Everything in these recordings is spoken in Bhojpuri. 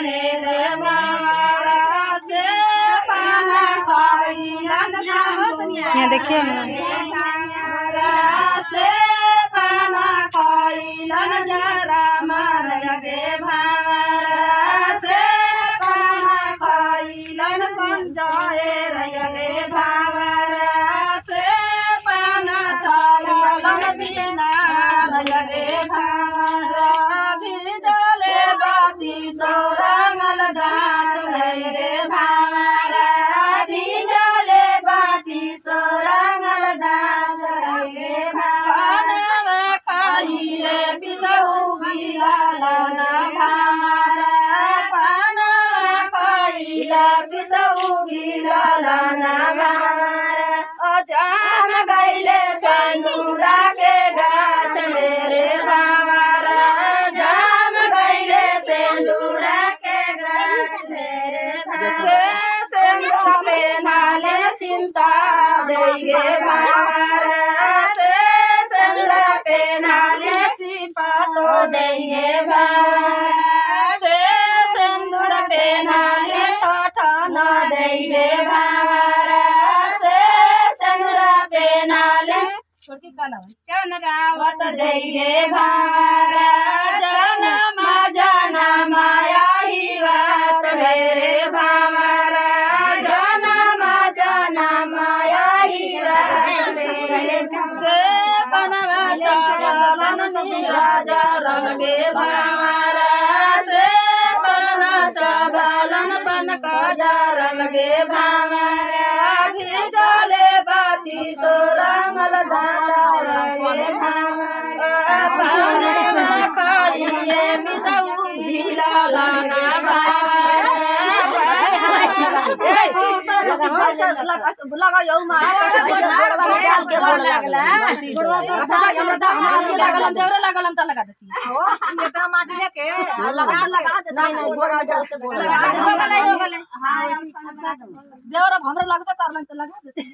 जाए रे भावरा से पाना खाइलन यहाँ देखिए ना भावरा से पाना खाइलन जरा मार गे भावरा से पाना खाइलन संजाए रे भावरा से पाना चाइलन बिना रे भावरा भिजले बाती सोरंगल दात रे भावरा भिजले बाती सोरंगल दात रे भावरा खाइले बितौ बिलालन भावरा पाना खाइले बितौ बिलालन भावरा अजान गैले संदूरा के गाछ मेरे भावरा जाम गैले सिंदूरा के गाछ मेरे से सिंदूर पे नाले चिंता देगे भावरा से सिंदूर पे नाले सिपा तो देगे भावरा से सिंदूर पे नाले छोटा न देगे भावरा से सिंदूर पे नाले चन रावत देगे भावरा जनम जनम आही बात मेरे भावरा जनम जनम आही बात मेरे से पनवा चावलन राजा रंगे भावरा से पना चावलन पन काजा रंगे भावरा भिजले बाती सोरंगल दाता रंगे भावरा पाने खाइए बितऊ ढीला लाना लगा यौ मा लागल देवरे लागल त लगा देती लगा लगा दे नहीं नहीं गोड़ा डाल के गोड़ा हो गले हो गले हां देवरा हमरा लगबे करलन त लगा देती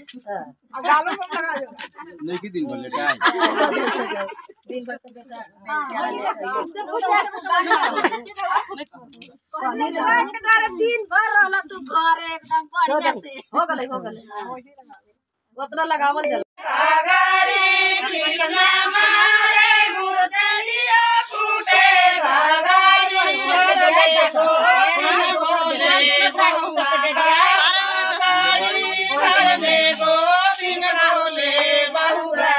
नहीं की दिन भर लेटा दिन भर रहला तू घरे एकदम बढ़िया से हो गले हो गले उतना लगावल जल घाघरे कृष्ण मारे मुरदलिया फूटे घाघरे मुरदलिया फूटे भोजन सहुता घर में गोविंद बोले बहुरा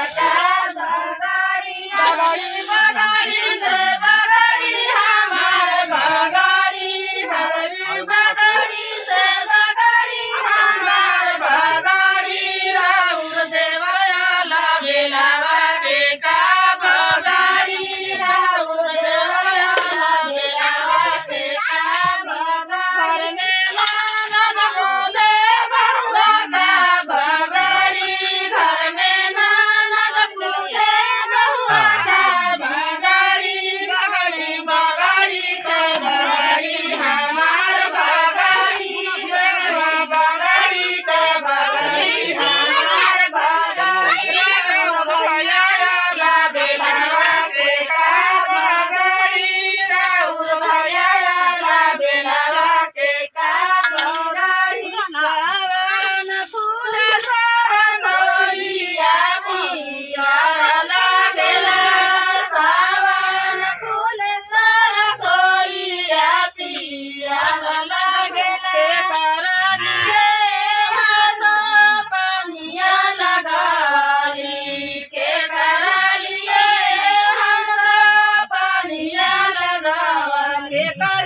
बगाड़ी बगाड़ी से बगाड़ी हमार बगाड़ी बगाड़ी बगाड़ी से बगाड़ी हमार बगाड़ी राउर देवयाला बेलावा के का बगाड़ी राउर देवयाला बेलावा के का बगाड़ी घर में ननद बोले बहुआ का बगाड़ी घर में ननद पूछे बहुआ का बगाड़ी बगाड़ी बगाड़ी से बगाड़ी हमार बगाड़ी बगाड़ी से बगाड़ी हमार बगाड़ी भैया ला बेलवा के का बगाड़ी राउर भैया ला बेलवा के का बगाड़ी सावन फूल सरसोईया पियर लागेला सावन फूल सरसोईया पियर लागेला के करनिए हाथ पानिया लगाली के करलिए हाथ पानिया लगावल के कर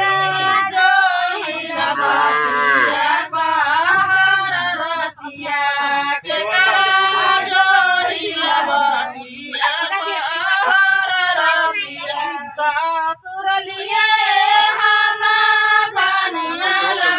जोई लगातिया पहाड़ रतिया के कर जोई लगातिया पहाड़ रतिया सासुर लिए हाथ पानिया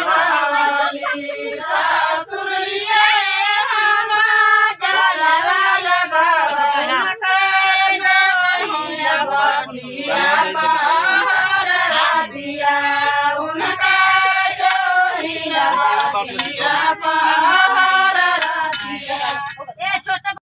लगावली सासुर लिए हम जलवा लगावली कर जोई लगातिया पहाड़ रतिया उनका जोई लगातिया पहाड़